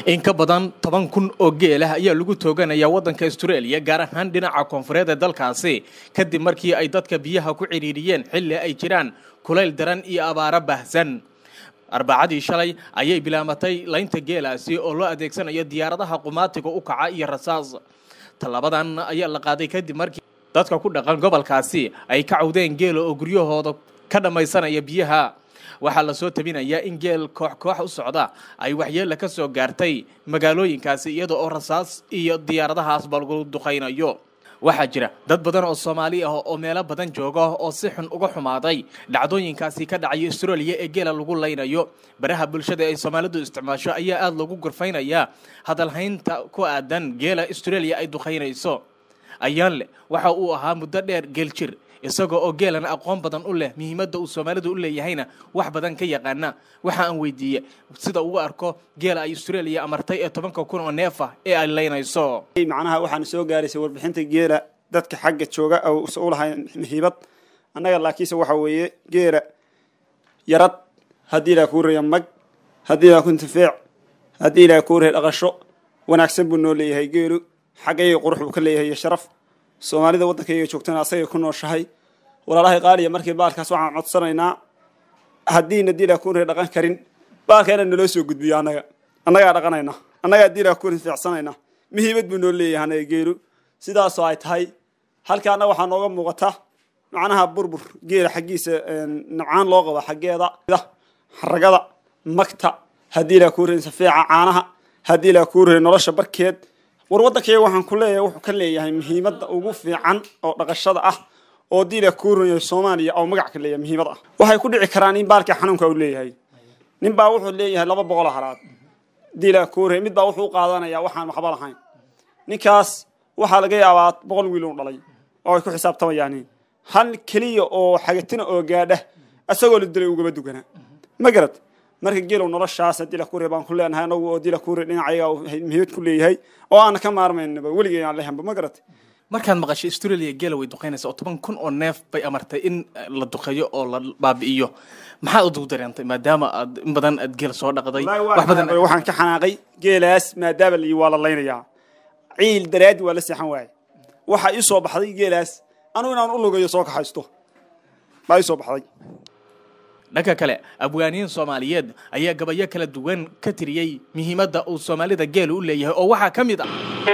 in ka badan toban kun oo geelah ayaa lagu tooganaya waddanka astareeliya gaar ahaan dhinaca koonfureed ee dalkaasi kadib markii ay dadka biyaha ku cidhiiriyeen xilli ay jiraan kulayl daran iyo abaaro baahsan arbacadii shalay ayay bilaamatay laynta geelaasi oo loo adeegsanayo diyaaradaha qumaatiga u kaca iyo rasaas tallabadan ayaa la qaaday kadib markii dadka ku dhaqan gobolkaasi ay ka cawdeen geela oo guryahooda ka dhammaysanaya biyaha waxaa lasoo tabinayaa in geel koox koox u socda ay waxyeella ka soo gaartay magaalooyinkaasi iyada oo rasaas iyo diyaaradahaasba lagu duqaynayo waxaa jira dad badan oo soomaali ah oo meelo badan jooga oo si xun uga xumaaday dhacdooyinkaasi ka dhacaya astareeliya ee geela lagu laynayo baraha bulshada ay soomaalidu isticmaasho ayaa aada loogu gurfaynayaa hadalhaynta ku aadan geela astareeliya ay duqaynayso ayaan leh waxa uu ahaa muddo dheer geel jir isagoo oo geelan aqoon badan u leh muhiimadda uu soomaalidu u leeyahayna wax badan ka yaqaana waxa aan weydiiyey sida ugu arko geela ay astareeliya amartay ee tobanka kun oo neef ah ee ay laynayso macnaha waxaana soo gaaraysay warbixinta geela dadka xagga jooga u lahay muhiimad annaga laakiinse waxa weeye geela yarad haddii ilaa kuu reeya mag haddii ilaa ku intifeec haddii ilaa kuu reeya dhaqasho wanaagsan buu noo leeyahay geelu xaggayga qurux buu ka leeyahay iyo sharaf soomaalida waddankayga joogtana asagay ku nooshahay walaalahay qaaliya markii baalkaas waxaan codsanaynaa haddiina diilaa kuun dhaqan karin baalka inaan naloo soo gudbiyo annaga annagaa dhaqanayna annagaa diilaa kuun fiicsanayna muhiimad buu noo leeyahay anaga geelu sidaasoo ay tahay halkaana waxaa nooga muuqata macnaha burbur geela xaggiisa nabcaan loo qabo xaggeeda xaragada magta haddii ilaa kuu reyn safeeca caanaha haddii ilaa kuu reyn nolosha barkeed war waddankayga waxaan ku leeyahay wuxuu ka leeyahay muhiimadda ugu fiican oo dhaqashada ah oo diila kuuraya soomaaliya oo magac ka leeyahay muhiimad ah waxay ku dhici karaan in baalkii xanuunka uu leeyahay nin baa wuxuu leeyahay laba boqol halaad diila kuuraya mid baa wuxuu u qaadanayaa waxaan waxba lahayn ninkaas waxaa laga yaabaa boqol wiil uu dhalay oo ay ku xisaabtamayaan hal keliya oo xagatina oo gaadha isagoo la dilay ugaba dugana ma garad marka geelow noloshaas dila kuure baan ku leenahay anagu oo dila kuure dhinacayaga muhiimad ku leeyahay oo aana ka maarmaynaba weligay aan lehanba ma garat markaad maqashay astareeliya geela way duqaynaysa oo toban kun oo neef bay amartay in la duqeeyo oo la baabi'iyo maxaad udugu dareentay maadaama aad in badan aad geel soo dhaqday wax badan waxaan ka xanaaqay geelaas maadaama la waa la laynayaa ciil daraadi waa la seexan waaye waxaa ii soo baxday geelaas anugu inaan u lugayo soo kaxaysto baa ii soo baxday dhanka kale abwaaniyiin soomaaliyeed ayaa gabayo kala duwan ka tiriyey muhiimadda uu soomaalida geelu u leeyahay oo waxaa ka mid ah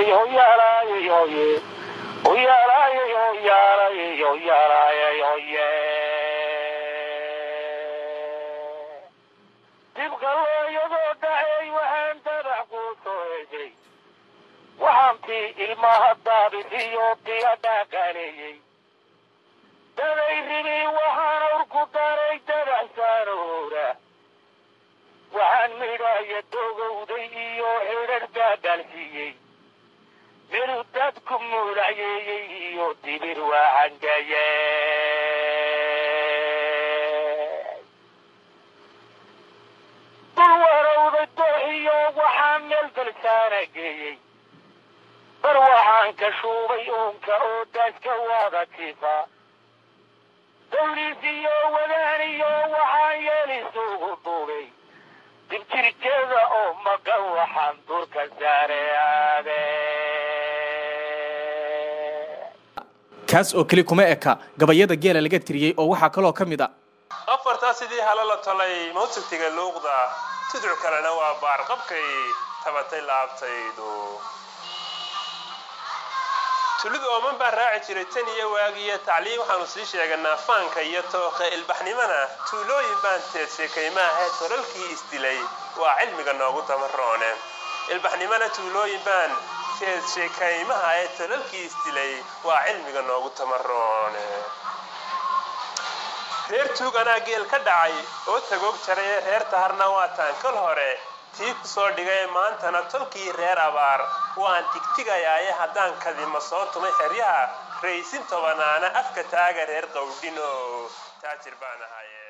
waxaantii ilmaha daabitiyo diyadhaqaaleeyey daday ribi waxaan urku daray dadaxsaanoora waxaan midhaaya dogowday iyo xidhar daadaalsiiyey midu dadku muudhacyeeyey iyo dibir waacangaye dul warowday dooxiyo waxaan meel galsaana geeyey bar waxaan ka shuubay uunka oo daaska wada tifa dawliisiyo wadaaniyo waxaan yeelisugu duubay dibjirkeeda oo maqan waxaan durka saare aade kaas oo keli kuma eka gabayada geela laga tiriyey oo waxaa kaloo ka mid a afartaa sidii hala la tolay mawsigtiga luuqda tudcu kalena waa baarqabkay tabatay laabtaydu tulid ooman baan raaci jiray tan iyo waagiyo tacliin waxaanu sii sheeganaa faanka iyo tooqa ilbaxnimana tuulooyin baan teedsay kaymaha tolalkii isdilay waa cilmiga noogu tamaroone ilbaxnimana tuulooyin baan teedshay kaymaha ee tolalkii isdilay waa cilmiga noogu tamaroone reer tuug anaa geel ka dhacay oo tagoog jaray ee reer taharna waa taankal hore tii ku soo dhigay maantana tolkii reer abaar waan tigtigayaaye haddaan kadima soo tumay xeryaha raysin tobanaana afka taaga reer qawdhino taajir baan ahaye